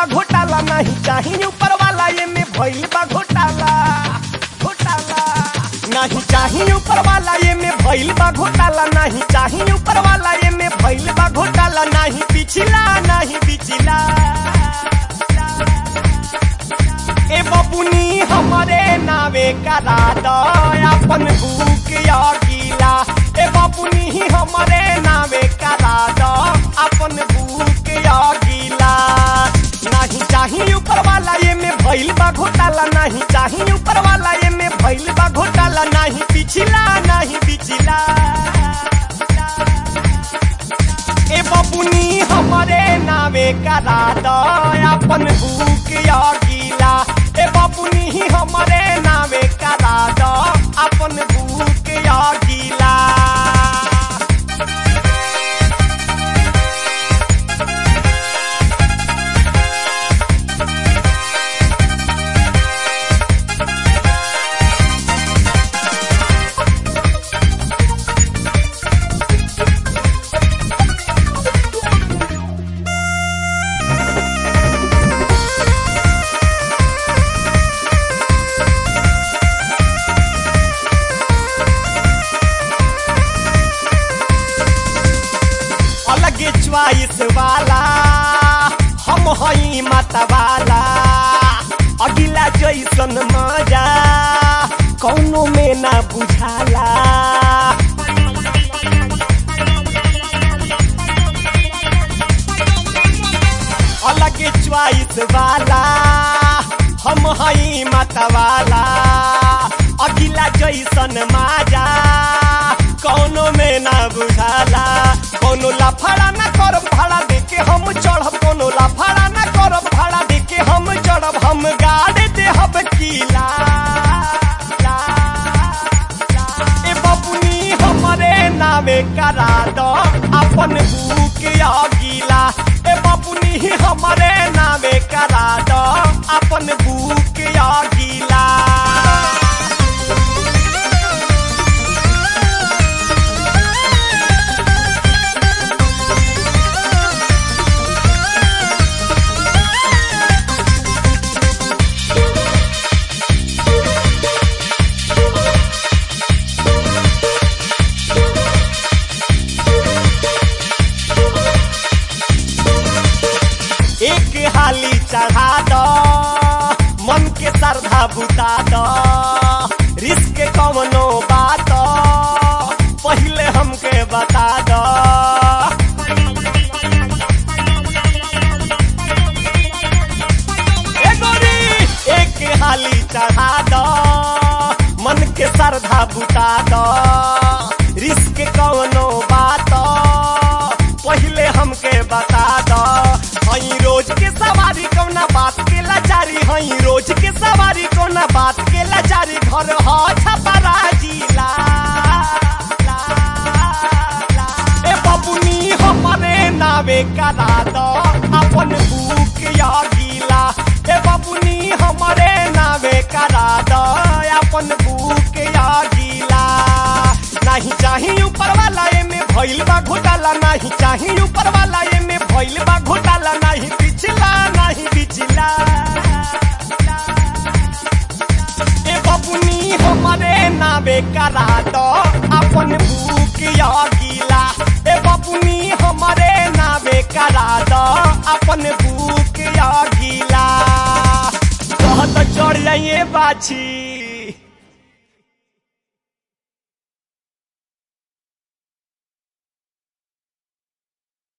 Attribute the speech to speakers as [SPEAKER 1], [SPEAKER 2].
[SPEAKER 1] घोटाला नहीं चाही ऊपर वाला ये में भइल बा घोटाला घोटाला नहीं चाही ऊपर वाला ये में भइल बा घोटाला नहीं चाही ऊपर वाला ये में भइल बा घोटाला नहीं पिछला नहीं पिछला ए बबुनी हमरे नावे करा दो अपन भूख या गीला ए बबुनी हमरे नावे करा दो अपन भूख या गीला नहीं चाही ऊपर वाला ये में भइल बा घोटाला नहीं चाही ऊपर वाला ये में भइल बा घोटाला नहीं पिछला नहीं पिछला ए बबुनी हमरे नावे करा दो अपन भूख या गीला ए बबुनी हमरे नावे करा दो अपन भूख या गीला अलगे च्वाइस वाला हम हई मतवाला अगिला जैसन मजा कौनो में ना बुझाला अलगे च्वाइस वाला हम हई मतवाला अगिला जैसन मजा कौनो में ना बुझाला कोनो लाफाड़ा ना करब भाड़ा देके हम चढ़ब कोनो लाफाड़ा ना करब भाड़ा देके हम चढ़ब हम गाड़ देहब किला ए बबुनी हमरे नावे करा दो अपन भूख या गीला ए बबुनी हमरे नावे करा दो अपन भूख या गीला एक हाली चढ़ा दो मन के श्रद्धा बुता दो रिस्क कवनो बात पहले हमके बता दो ए गोरी, एक हाली चढ़ा दो मन के श्रद्धा बुता दो रिस्क कवनो बात पहले हमके बता दो हई रोज के सवारी कौना बात के लाचारी हई रोज के सवारी कौना बात के लाचारी घर ह छपरा जिला ए बबुनी हमरे नावे करा दो अपन भूख या गीला ए बबुनी हमरे नावे करा दो अपन भूख या गीला नहीं चाही ऊपर वाला ये में भइल बा घोटाला नहीं चाही ऊपर वाला ये में भइल बा घोटाला नहीं पिछला नहीं पिछला ए बबुनी हमरे नावे करा दो अपन भूख या गीला ए बबुनी हमरे नावे करा दो अपन भूख या गीला कहत चढ़ जाइए बाछी